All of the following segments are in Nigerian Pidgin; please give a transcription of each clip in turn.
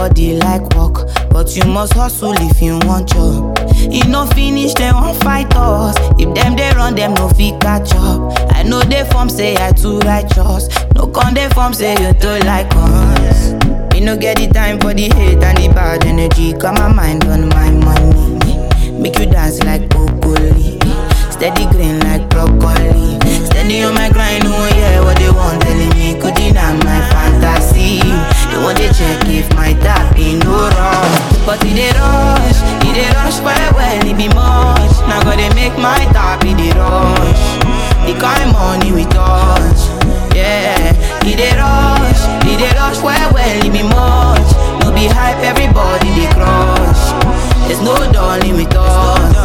Everybody like work, but you must hustle if you want job. E no finish, dem wan fight us. If dem dey run, dem no fit catch up. I know dey form say I too righteous. No con dey form say you too like us. Me no get the time for the hate and the bad energy. Got my mind on my money. Make you dance like broccoli. Steady green like broccoli. Steady on my grind, oh yeah, what they want telling me. Could deny my fantasy. They want to check if my tap in no wrong. But it dey rush, it dey rush well well, it be much. Now gotta make my tap in the rush. The kind money we touch, yeah. It dey rush, it dey rush well well, it be much. No be hype, everybody dey crush. There's no darling with us.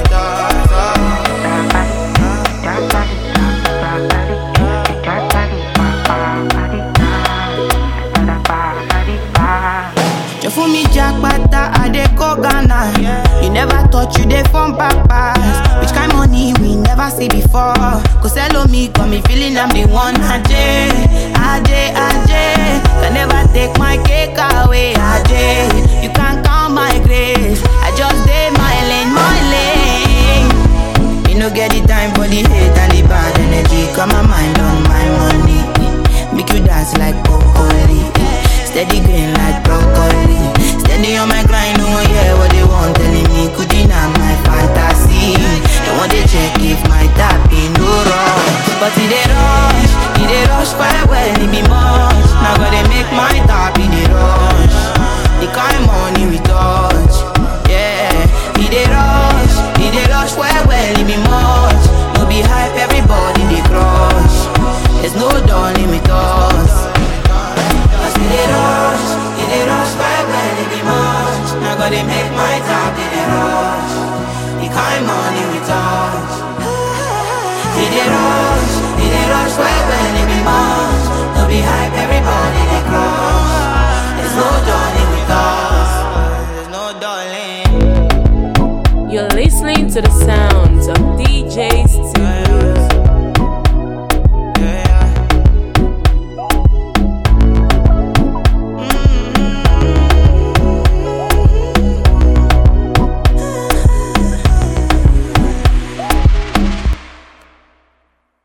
You fool me jackpata, I dey go Ghana. You never thought you dey from papas. Which kind money we never see before? Cause hello me, got me feeling I'm the one. Ajay, Ajay, Ajay. Can never take my cake away. Ajay, you can't count my grace. I just dey my lane, my lane. Me no get the time for the hate and the bad energy. Got my mind on my money. Make you dance like broccoli. Steady green like broccoli. Steady on my grind, oh yeah, what they want telling me. Could deny my fantasy. They want to check if my tap in no wrong. But it dey rush, it dey rush quite well, it be much. Now gotta make my tap in the rush. The kind money we touch, yeah. It dey rush, it dey rush well well, it be much. No be hype, everybody dey crush. There's no darling with us. Cause it dey rush, it dey rush well well, it be much. Now gotta make my tap in the rush. The kind money we touch. It dey rush, it dey rush well well, it be much. No be hype, everybody dey crush. There's no darling with us. There's no darling. You're listening to the